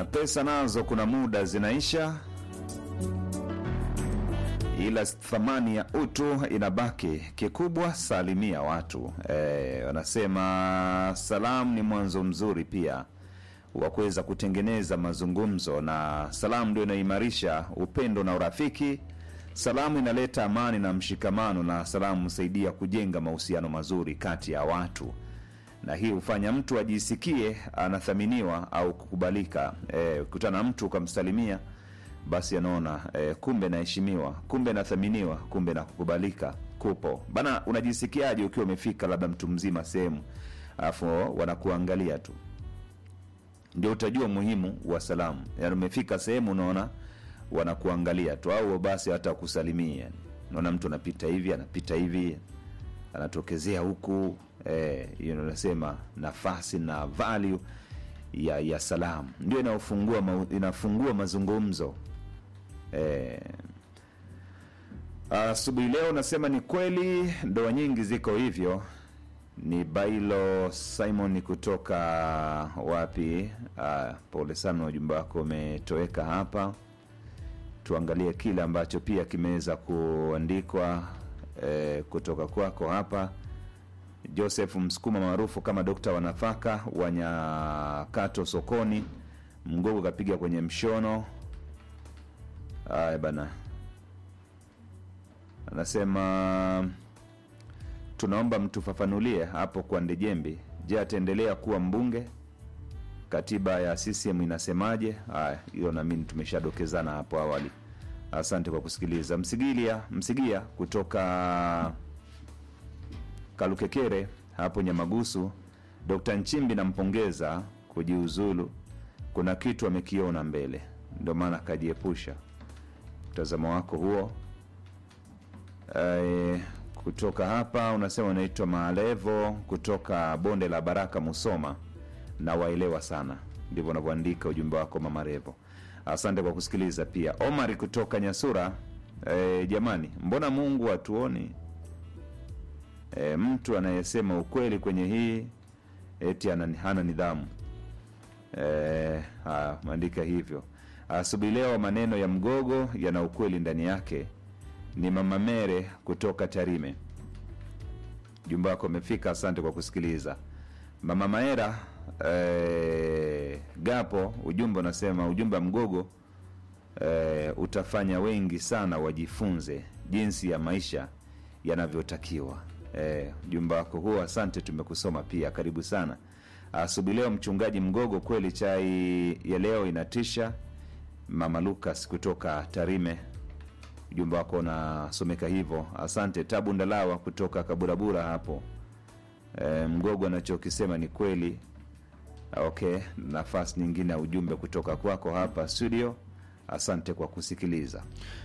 pesa nazo kuna muda zinaisha, ila thamani ya utu inabaki. Kikubwa salimia watu. E, wanasema salamu ni mwanzo mzuri pia wa kuweza kutengeneza mazungumzo, na salamu ndio inaimarisha upendo na urafiki. Salamu inaleta amani na mshikamano, na salamu husaidia kujenga mahusiano mazuri kati ya watu, na hii hufanya mtu ajisikie anathaminiwa au kukubalika. E, kutana na mtu ukamsalimia, basi anaona e, kumbe naheshimiwa, kumbe nathaminiwa, kumbe na kukubalika kupo bana. Unajisikiaje ukiwa umefika labda mtu mzima sehemu, alafu wanakuangalia tu ndio utajua umuhimu wa salamu. Yani umefika sehemu unaona wanakuangalia tu, au basi hata kusalimia. Yani unaona mtu anapita hivi anapita hivi anatokezea huku hiyo, eh, nasema nafasi na value ya ya salamu ndio inafungua ma, inafungua mazungumzo eh. Asubuhi leo nasema ni kweli, ndoa nyingi ziko hivyo ni Bailo Simon kutoka wapi? Ah, pole sana, ujumbe wako umetoweka hapa. Tuangalie kile ambacho pia kimeweza kuandikwa eh, kutoka kwako hapa. Joseph Msukuma maarufu kama dokta wa nafaka wa Nyakato sokoni, mgogo kapiga kwenye mshono. Aya bana, anasema tunaomba mtufafanulie hapo kwa Ndejembi. Je, ataendelea kuwa mbunge? Katiba ya CCM inasemaje? Haya, hiyo nami tumeshadokezana hapo awali. Asante kwa kusikiliza. Msigilia Msigia kutoka Kalukekere hapo Nyamagusu, Dkt Nchimbi nampongeza kujiuzulu, kuna kitu amekiona mbele, ndio maana akajiepusha. Mtazamo wako huo. E, kutoka hapa unasema unaitwa Maalevo kutoka bonde la Baraka Musoma, na waelewa sana, ndivyo unavyoandika ujumbe wako Mama Revo. Asante kwa kusikiliza. Pia Omari kutoka Nyasura, e, jamani, mbona Mungu hatuoni? E, mtu anayesema ukweli kwenye hii eti ana- hana nidhamu. E, maandika hivyo. Asubuhi leo maneno ya mgogo yana ukweli ndani yake ni Mama Mere kutoka Tarime. Jumba wako umefika, asante kwa kusikiliza. Mama Maera eh, Gapo, ujumbe unasema ujumbe wa mgogo eh, utafanya wengi sana wajifunze jinsi ya maisha yanavyotakiwa. Eh, ujumbe wako huo, asante, tumekusoma pia, karibu sana. Asubuhi leo mchungaji mgogo, kweli chai ya leo inatisha. Mama Lucas kutoka Tarime ujumbe wako unasomeka hivyo, asante. Tabu Ndalawa kutoka Kaburabura hapo e, mgogo anachokisema ni kweli. Okay, nafasi nyingine ya ujumbe kutoka kwako hapa studio. Asante kwa kusikiliza.